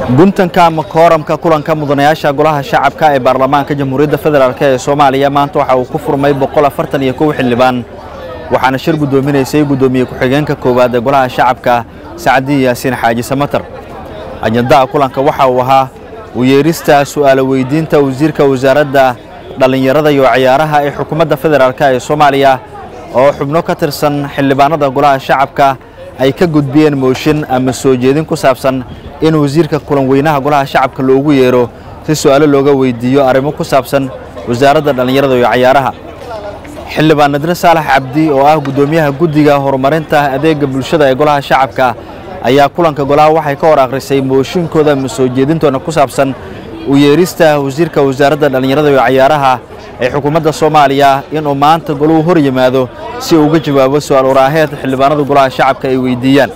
guntanka ama kooramka kulanka mudanayaasha golaha shacabka ee baarlamaanka jamhuuriyadda federaalk ee soomaaliya maanta waxa uu ku furmay boqol afartan iyo kow xildhibaan waxaana shir guddoominaysay guddoomiye ku-xigeenka koowaad ee golaha shacabka sacdiyi yaasiin xaaji samatar ajandaha kulanka waxa uu ahaa u yeerista su'aalo weydiinta wasiirka wasaaradda dhallinyarada iyo ciyaaraha ee xukuumadda federaalk ee soomaaliya oo xubno ka tirsan xildhibaanada golaha shacabka ay ka gudbiyeen mooshin ama soo jeedin ku saabsan in wasiirka kulan weynaha golaha shacabka loogu yeero si su'aalo looga weydiiyo arrimo ku saabsan wasaaradda dhallinyarada iyo ciyaaraha xildhibaan nadre saalax cabdi oo ah guddoomiyaha guddiga horumarinta adeega bulshada ee golaha shacabka ayaa kulanka golaha waxay ka hor akhrisay mooshinkooda ama soo jeedintooda ku saabsan u yeerista wasiirka wasaaradda dhallinyarada iyo ciyaaraha ee xukuumadda soomaaliya inuu maanta goluhu hor yimaado si uu uga jawaabo su'aal waraaheed xildhibaanada golaha shacabka ay weydiiyaan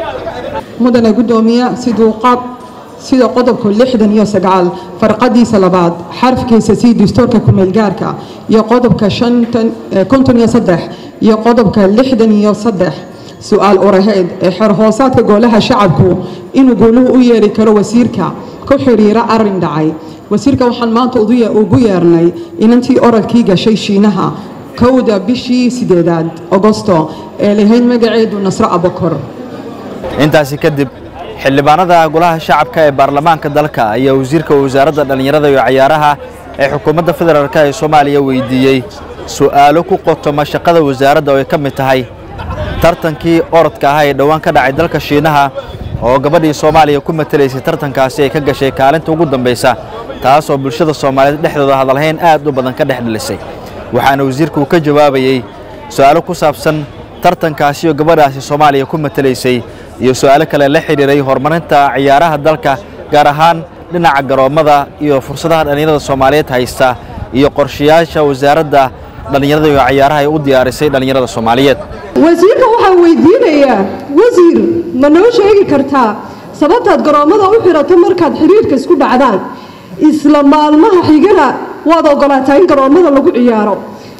mudane guddoomiye siduu qab sida qodobka lixdan iyo sagaal farqadiisa labaad xarafkiisa sii dastuurka kumeelgaarka iyo qodobka konton iyo saddex iyo qodobka lixdan iyo saddex su-aal uraheed ee xerhoosaadka golaha shacabku inuu goluhu u yeeri karo wasiirka ku xiriira arin dhacay wasiirka waxaan maanta ugu yeernay inantii orodkii gashay shiinaha kowda bishii sideedaad agosto ee lahayd magaceedu nasro abakor intaasi kadib xildhibaanada golaha shacabka ee baarlamaanka dalka ayaa wasiirka wasaaradda dhallinyarada iyo ciyaaraha ee xukuumadda federaalk ee soomaaliya weydiiyey su'aalo ku qotoma shaqada wasaaradda oo ay ka mid tahay tartankii orodka ahaa ee dhowaan ka dhacay dalka shiinaha oo gabadhii soomaaliya ku matelaysay tartankaasi ay ka gashay kaalinta ugu dambaysa taas oo bulshada soomaaliyeed dhexdooda hadalhayn aad u badan ka dhex dhalisay waxaana wasiirku uu ka jawaabayey su'aalo ku saabsan tartankaasi oo gabadhaasi soomaaliya ku matelaysay iyo su'aalo kale la xidhiiray horumarinta ciyaaraha dalka gaar ahaan dhinaca garoommada iyo fursadaha dhallinyarada soomaaliyeed haysta iyo qorshayaasha wasaaradda dhallinyarada iyo ciyaaraha ay u diyaarisay dhallinyarada soomaaliyeed wasiirka waxaan weydiinayaa wasiir ma noo sheegi kartaa sababtaad garoommada u xirato markaad xiriirka isku dhacdaan isla maalmaha xigana waad ogolaataa in garoommada lagu ciyaaro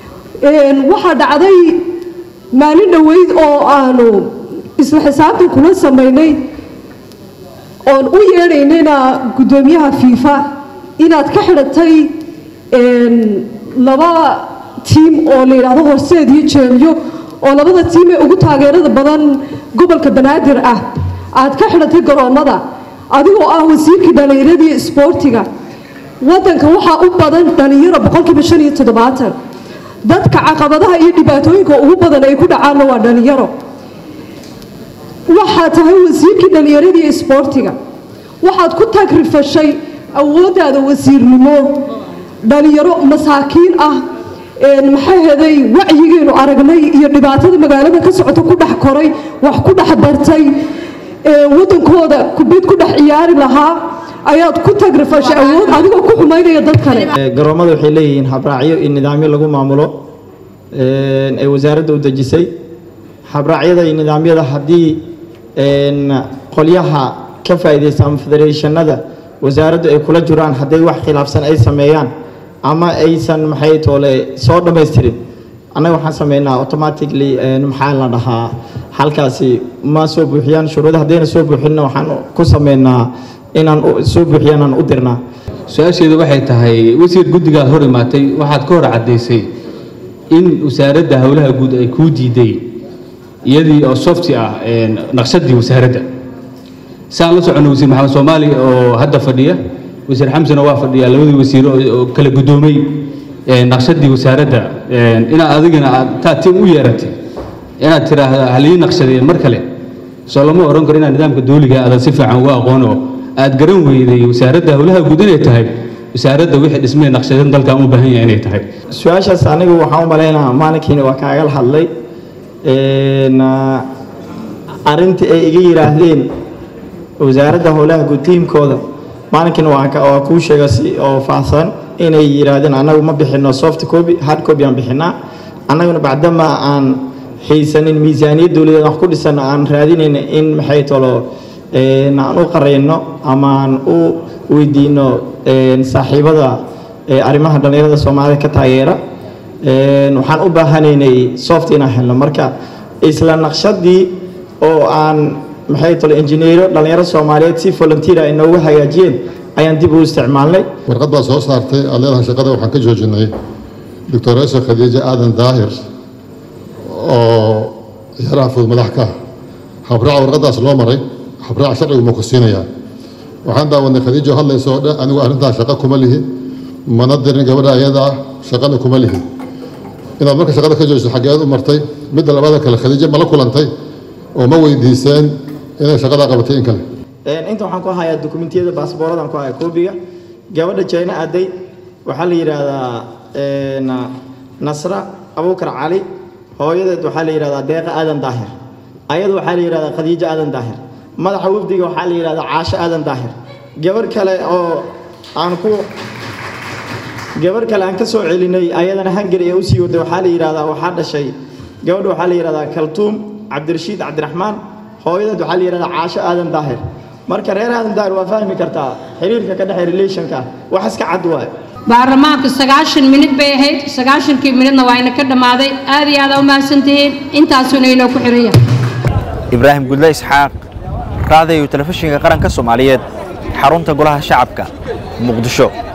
waxaa dhacday maalin dhoweyd oo aanu isla xisaabtan kula samaynay oon u yeedhaynayna guddoomiyaha fiifa inaad ka xidhatay laba tiim oo la yidhaahdo horseed iyo jeemyo oo labada tiim ee ugu taageerada badan gobolka banaadir ah aad ka xidhatay garoommada adigoo ah wasiirkii dhallinyaradii isboortiga waddanka waxaa u badan dhallinyaro boqolkiiba shan iyo toddobaatan dadka caqabadaha iyo dhibaatooyinka ugu badan ay ku dhacaanna waa dhallinyaro waxaad tahay wasiirkii dhallinyaradii isboortiga waxaad ku tagrifashay awooddaada wasiirnimo dhallinyaro masaakiin ah maxay heday wacyigeenu aragnay iyo dhibaatada magaalada ka socota ku dhex koray wax ku dhex bartay waddankooda kubid ku dhex ciyaari lahaa ayaad ku tagrifashay awood adigoo ku xumaynaya dad kale garoomada waxay leeyihiin habraacyo iyo nidaamyo lagu maamulo ee wasaaradda u dejisay habraacyada iyo nidaamyada haddii qolyaha ka faa'iidaysta ama federeeshanada wasaaraddu ay kula jiraan hadday wax khilaafsan ay sameeyaan ama aysan maxay toole soo dhammaystirin annaga waxaan sameynaa automatically maxaa la dhahaa halkaasi ma soo buuxiyaan shuruuda haddayna soo buuxinna waxaan ku sameynaa inaan soo buuxiyaan aan u dirnaa su-aasheedu waxay tahay wasiir guddigaad hor imaatay waxaad ka hor caddaysay in wasaaradda howlaha guud ay kuu diiday iyadii oo softi ah naqshadii wasaaradda saan la socono wasiir maxamed soomaali oo hadda fadhiya wasiir xamsana waa fadhiya labadii wasiiro oo kala guddoomay naqshadii wasaaradda inaad adigana aad taa tim u yeeratay inaad tiraahda halii naqshadeen mar kale soo lama oran karo inaad nidaamka dawliga aadan si fiican uga aqoon oo aad garan weyday wasaaradda howlaha guud inay tahay wasaaradda wixii dhismee naqshadeen dalkan u baahan yahay inay tahay su-aashaas anigu waxaan u malaynaa maalinkiina waa kaagala hadlay arrintii ay iga yidhaahdeen wasaaradda howlaha guud tiimkooda maalinkiina waa kuu sheega si oo faahsan inay yidhaahdeen annagu ma bixino soft copy hard copy aan bixinaa annaguna bacdama aan haysanin miisaaniyad dowladeed wax ku dhisan aan raadinayna in maxay tolo aan u qarayno ama aan u weydiino saaxiibada arrimaha dhallinyarada soomaalida ka taageera waxaan u baahanaynay soft inaan helno marka isla naqshadii oo aan maxay tole injineero dhallinyaro soomaaliyeed si volunteer ay noogu hagaajiyeen ayaan dib u isticmaalnay warqad baa soo saartay aad leedahay shaqada waxaan ka joojinay doctoreso khadiijo aadan daahir oo ciyaaraha fudud madax ka ah habraaca warqadaas loo maray habraaca sharcigu ma ku siinayaa waxaan daawadnay khadiijo hadlayso oo dhan anigu arrintaas shaqo kuma lihi mana dirin gabadha ayada ah shaqana kuma lihi inaad marka shaqada ka joojiso xaggeed u martay midda labada kale khadiijo ma la kulantay oo ma weydiiseen inay shaqadaa qabatay in kale inta waxaan ku hayaa dokumentiyada baasbooradan ku hayaa koobiga gabadha jayna aaday waxaa la yidhaahdaa nasra abuukar cali hooyadeed waxaa la yidhahdaa deeqa aadan daahir ayadu waxaa la yidhahdaa khadiijo aadan daahir madaxa wafdiga waxaa la yidhahdaa caasho aadan daahir gabarh kale oo aan ku gabarh kale aan ka soo celinay ayadana hangari ee usii waday waxaa la yidhahdaa waxaa dhashay gabadha waxaa la yidhahdaa kaltuum cabdirashiid cabdiraxmaan hooyadeed waxaa la yidhahdaa caasho aadan daahir marka reer aadan daahir waa fahmi kartaa xiriirka ka dhexeeya relationka wax iska cad waaye baarlamaanku sagaashan minid bay ahayd sagaashankii minidna waa ina ka dhammaaday aad iyo aada u mahadsantihiin intaasuna inoo ku xiran yahay ibraahim gudle isxaaq raadayo telefishinka qaranka soomaaliyeed xarunta golaha shacabka muqdisho